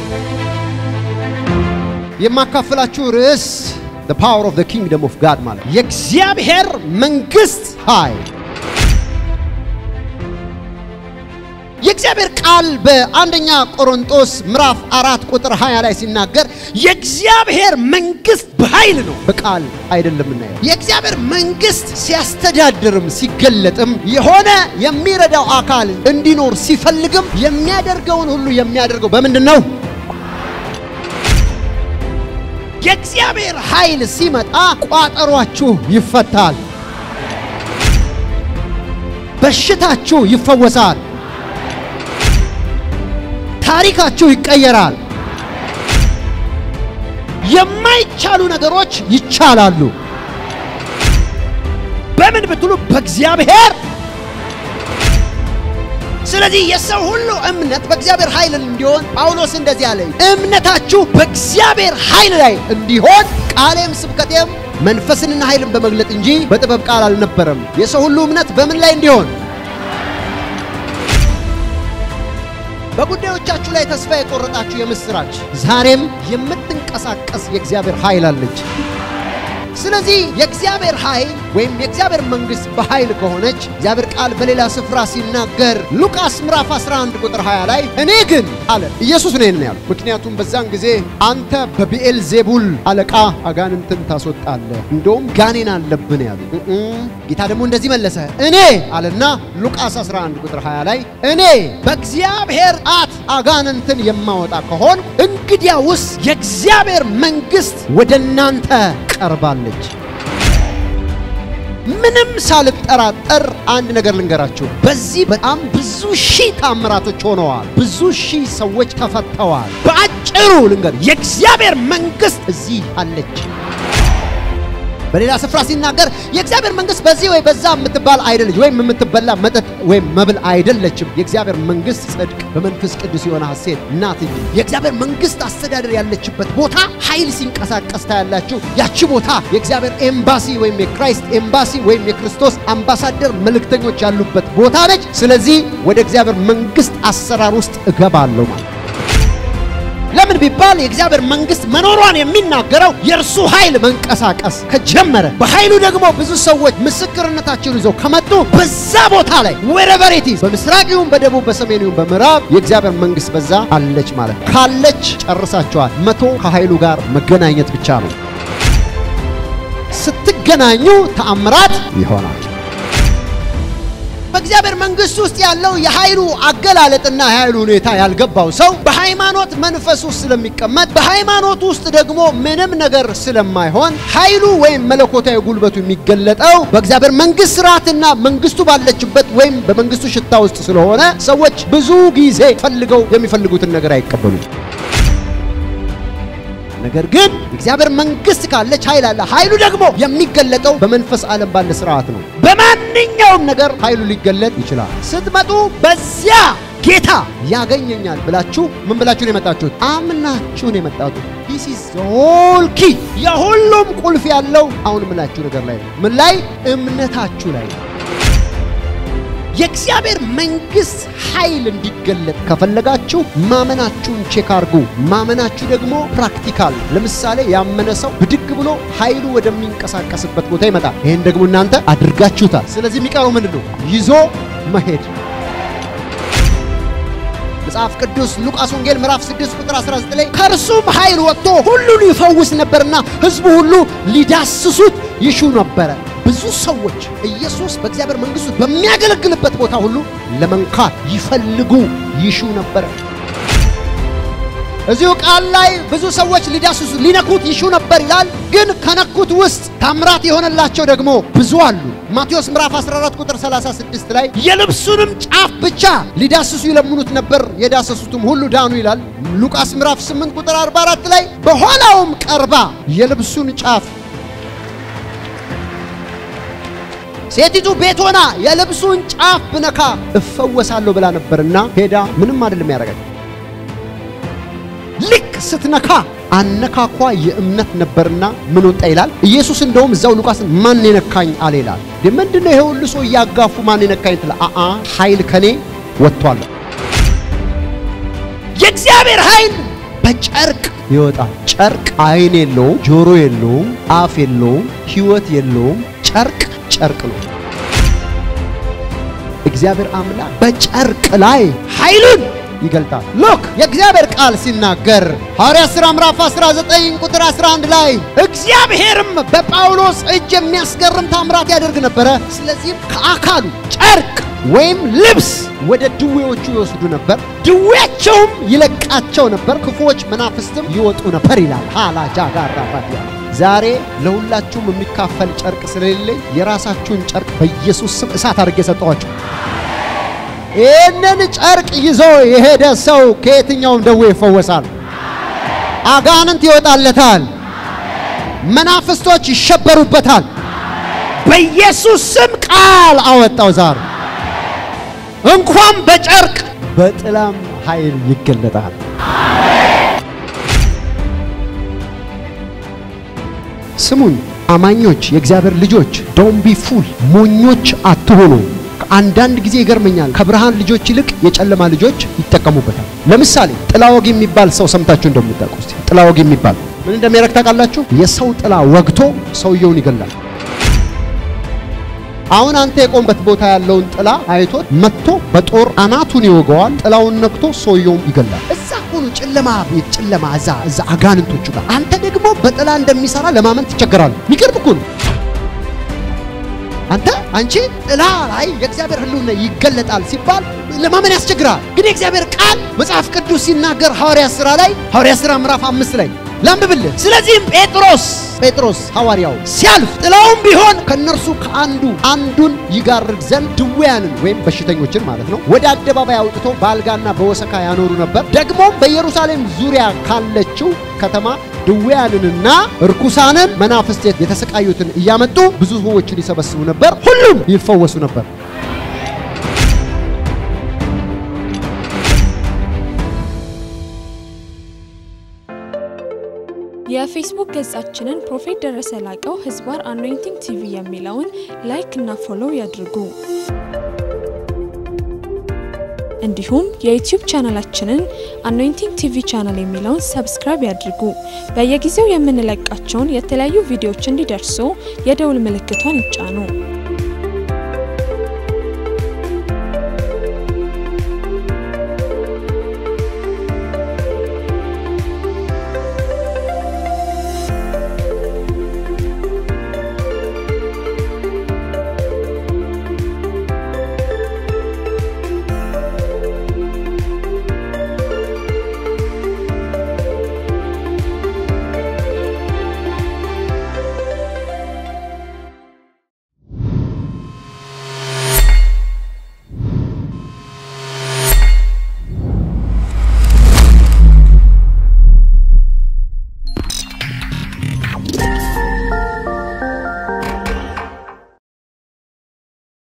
የማካፈላችሁ ርዕስ the power of the kingdom of God ማለት የእግዚአብሔር መንግስት ኃይል። የእግዚአብሔር ቃል በአንደኛ ቆሮንጦስ ምዕራፍ አራት ቁጥር 20 ላይ ሲናገር የእግዚአብሔር መንግስት በኃይል ነው፣ በቃል አይደለም እናየው። የእግዚአብሔር መንግስት ሲያስተዳድርም ሲገለጥም የሆነ የሚረዳው አካል እንዲኖር ሲፈልግም የሚያደርገውን ሁሉ የሚያደርገው በምንድን ነው? የእግዚአብሔር ኃይል ሲመጣ ቋጠሯችሁ ይፈታል፣ በሽታችሁ ይፈወሳል፣ ታሪካችሁ ይቀየራል፣ የማይቻሉ ነገሮች ይቻላሉ። በምን ብትሉ በእግዚአብሔር ስለዚህ የሰው ሁሉ እምነት በእግዚአብሔር ኃይል እንዲሆን ጳውሎስ እንደዚህ አለ፣ እምነታችሁ በእግዚአብሔር ኃይል ላይ እንዲሆን ቃሌም ስብከቴም መንፈስንና ኃይልን በመግለጥ እንጂ በጥበብ ቃል አልነበረም። የሰው ሁሉ እምነት በምን ላይ እንዲሆን? በጉዳዮቻችሁ ላይ ተስፋ የቆረጣችሁ የምስራች፣ ዛሬም የምትንቀሳቀስ የእግዚአብሔር ኃይል አለች። ስለዚህ የእግዚአብሔር ኃይል ወይም የእግዚአብሔር መንግስት በኃይል ከሆነች እግዚአብሔር ቃል በሌላ ስፍራ ሲናገር ሉቃስ ምዕራፍ 11 ቁጥር 20 ላይ እኔ ግን አለ ኢየሱስ ነው ይሄን ያለው። ምክንያቱም በዛን ጊዜ አንተ በቢኤል ዜቡል አለቃ አጋንንትን ታስወጣለህ፣ እንደውም ጋኔን አለብን ያሉ። ጌታ ደግሞ እንደዚህ መለሰ እኔ አለና ሉቃስ 11 ቁጥር 20 ላይ እኔ በእግዚአብሔር ጣት አጋንንትን የማወጣ ከሆን እንግዲያውስ የእግዚአብሔር መንግስት ወደ እናንተ ቀርባለች። ምንም ሳልጠራጠር አንድ ነገር ልንገራችሁ። በዚህ በጣም ብዙ ሺህ ታምራቶች ሆነዋል። ብዙ ሺህ ሰዎች ተፈተዋል። በአጭሩ ልንገር፣ የእግዚአብሔር መንግስት እዚህ አለች። በሌላ ስፍራ ሲናገር የእግዚአብሔር መንግስት በዚህ ወይ በዛ የምትባል አይደለች፣ ወይም የምትበላ መጠጥ ወይም መብል አይደለችም። የእግዚአብሔር መንግስት ጽድቅ፣ በመንፈስ ቅዱስ የሆነ ሐሴት ናት እንጂ የእግዚአብሔር መንግስት አስተዳደር ያለችበት ቦታ ኃይል ሲንቀሳቀስ ታያላችሁ። ያቺ ቦታ የእግዚአብሔር ኤምባሲ ወይም የክራይስት ኤምባሲ ወይም የክርስቶስ አምባሳደር መልእክተኞች ያሉበት ቦታ ነች። ስለዚህ ወደ እግዚአብሔር መንግስት አሰራር ውስጥ እገባለሁ ማለት ለምን ቢባል የእግዚአብሔር መንግስት መኖሯን የሚናገረው የእርሱ ኃይል መንቀሳቀስ ከጀመረ በኃይሉ ደግሞ ብዙ ሰዎች ምስክርነታቸውን ይዘው ከመጡ በዛ ቦታ ላይ ወረቨር ኢት ኢዝ በምስራቅ ይሁን በደቡብ በሰሜን ይሁን በምዕራብ የእግዚአብሔር መንግስት በዛ አለች ማለት ነው። ካለች ጨርሳቸዋል። መቶ ከኃይሉ ጋር መገናኘት ብቻ ነው። ስትገናኙ ተአምራት ይሆናል። በእግዚአብሔር መንግስት ውስጥ ያለው የኃይሉ አገላለጥና የኃይሉ ሁኔታ ያልገባው ሰው በሃይማኖት መንፈስ ውስጥ ስለሚቀመጥ በሃይማኖት ውስጥ ደግሞ ምንም ነገር ስለማይሆን ኃይሉ ወይም መለኮታዊ ጉልበቱ የሚገለጠው በእግዚአብሔር መንግስት ስርዓትና መንግስቱ ባለችበት ወይም በመንግስቱ ሽታ ውስጥ ስለሆነ ሰዎች ብዙ ጊዜ ፈልገው የሚፈልጉትን ነገር አይቀበሉም። ነገር ግን የእግዚአብሔር መንግስት ካለች ኃይል አለ። ኃይሉ ደግሞ የሚገለጠው በመንፈስ ዓለም ባለ ስርዓት ነው። በማንኛውም ነገር ኃይሉ ሊገለጥ ይችላል። ስትመጡ በዚያ ጌታ ያገኘኛል ብላችሁ ምን ብላችሁ ነው የመጣችሁት? አምናችሁ ነው የመጣችሁት። ዲስ ኢዝ ሆል ኪ የሁሉም ቁልፍ ያለው አሁን ምላችሁ ነገር ላይ ነው። ምን ላይ? እምነታችሁ ላይ ነው። የእግዚአብሔር መንግስት ኃይል እንዲገለጥ ከፈለጋችሁ ማመናችሁን ቼክ አድርጉ። ማመናችሁ ደግሞ ፕራክቲካል። ለምሳሌ ያመነ ሰው ብድግ ብሎ ኃይሉ ወደሚንቀሳቀስበት ቦታ ይመጣል። ይህን ደግሞ እናንተ አድርጋችሁታል። ስለዚህ የሚቀረው ምንድን ነው? ይዞ መሄድ። መጽሐፍ ቅዱስ ሉቃስ ወንጌል ምዕራፍ 6 ቁጥር 19 ላይ ከእርሱም ኃይል ወጥቶ ሁሉን ይፈውስ ነበርና ሕዝቡ ሁሉ ሊዳስሱት ይሹ ነበረ። ብዙ ሰዎች ኢየሱስ በእግዚአብሔር መንግስት ውስጥ በሚያገለግልበት ቦታ ሁሉ ለመንካት ይፈልጉ ይሹ ነበረ። እዚሁ ቃል ላይ ብዙ ሰዎች ሊዳስሱ ሊነኩት ይሹ ነበር ይላል። ግን ከነኩት ውስጥ ታምራት የሆነላቸው ደግሞ ብዙ አሉ። ማቴዎስ ምዕራፍ 14 ቁጥር 36 ላይ የልብሱንም ጫፍ ብቻ ሊዳስሱ ይለምኑት ነበር፣ የዳሰሱትም ሁሉ ዳኑ ይላል። ሉቃስ ምዕራፍ 8 ቁጥር 44 ላይ በኋላውም ቀርባ የልብሱን ጫፍ ሴቲቱ ቤት ሆና የልብሱን ጫፍ ብነካ እፈወሳለሁ ብላ ነበርና ሄዳ ምንም አይደለም ያደረገች። ልክ ስትነካ አነካኳ የእምነት ነበርና ምን ወጣ ይላል ኢየሱስ። እንደውም እዛው ሉቃስን ማን የነካኝ አለ ይላል። ምንድነው ይሄ ሁሉ ሰው እያጋፉ ማን የነካኝ ትላ አአ ኃይል ከኔ ወጥቷል። የእግዚአብሔር ኃይል በጨርቅ ይወጣል። ጨርቅ አይን የለውም፣ ጆሮ የለውም፣ አፍ የለውም፣ ሕይወት የለውም። ጨርቅ ጨርቅ ነው። እግዚአብሔር አምላክ በጨርቅ ላይ ኃይሉን ይገልጣል። ሎክ የእግዚአብሔር ቃል ሲናገር ሐዋርያት ሥራ ምዕራፍ 19 ቁጥር 11 ላይ እግዚአብሔርም በጳውሎስ እጅ የሚያስገርም ታምራት ያደርግ ነበረ። ስለዚህም ከአካሉ ጨርቅ ወይም ልብስ ወደ ድዌዎቹ ይወስዱ ነበር፣ ድዌያቸውም ይለቃቸው ነበር፣ ክፉዎች መናፍስትም ይወጡ ነበር ይላል። ሃላጃ ጋራ ባዲያ ዛሬ ለሁላችሁም የሚካፈል ጨርቅ ስለሌለኝ የራሳችሁን ጨርቅ በኢየሱስ ስም እሳት አድርጌ ሰጠኋችሁ። ይህንን ጨርቅ ይዞ የሄደ ሰው ከየትኛውም ደዌ ይፈወሳል። አጋንንት ይወጣለታል። መናፍስቶች ይሸበሩበታል። በኢየሱስ ስም ቃል አወጣው። ዛሬ እንኳን በጨርቅ በጥላም ኃይል ይገለጣል። ስሙኝ አማኞች፣ የእግዚአብሔር ልጆች ዶንት ቢ ፉል ሞኞች አትሆኑ። አንዳንድ ጊዜ ይገርመኛል። ከብርሃን ልጆች ይልቅ የጨለማ ልጆች ይጠቀሙበታል። ለምሳሌ ጥላ ወግ የሚባል ሰው ሰምታችሁ እንደምታውቁ እስቲ ጥላ ወግ የሚባል ምን እንደሚያደርግ ታውቃላችሁ? የሰው ጥላ ወግቶ ሰውየውን ይገላል። አሁን አንተ የቆምበት ቦታ ያለውን ጥላ አይቶት መጥቶ በጦር አናቱን ይወገዋል። ጥላውን ነክቶ ሰውየውን ይገላል። እዛ ሆኖ ጨለማ ቤት ጨለማ እዛ እዛ አጋንንቶቹ ጋር አንተ ደግሞ በጥላ እንደሚሰራ ለማመን ትቸገራለህ። የሚገርም እኮ ነው። አንተ አንቺ ጥላ ላይ የእግዚአብሔር ሕልውና ይገለጣል ሲባል ለማመን ያስቸግራል። ግን የእግዚአብሔር ቃል መጽሐፍ ቅዱስ ሲናገር ሐዋርያት ሥራ ላይ ሐዋርያት ሥራ ምዕራፍ አምስት ላይ ላንብብልህ። ስለዚህም ጴጥሮስ ጴጥሮስ ሐዋርያው ሲያልፍ ጥላውም ቢሆን ከእነርሱ ከአንዱ አንዱን ይጋርድ ዘንድ ድውያንን ወይም በሽተኞችን ማለት ነው ወደ አደባባይ አውጥቶ በአልጋና በወሰካ ያኖሩ ነበር። ደግሞም በኢየሩሳሌም ዙሪያ ካለችው ከተማ ድውያንንና እርኩሳንን መናፍስት የተሰቃዩትን እያመጡ ብዙ ሰዎችን ይሰበስቡ ነበር። ሁሉም ይፈወሱ ነበር። የፌስቡክ ገጻችንን ፕሮፌት ደረሰ ላቀው ህዝባር አኖይንቲንግ ቲቪ የሚለውን ላይክ እና ፎሎው ያድርጉ። እንዲሁም የዩቲዩብ ቻናላችንን አኖይንቲንግ ቲቪ ቻናል የሚለውን ሰብስክራይብ ያድርጉ። በየጊዜው የምንለቃቸውን የተለያዩ ቪዲዮዎች እንዲደርሱ የደውል ምልክቷን ይጫኑ።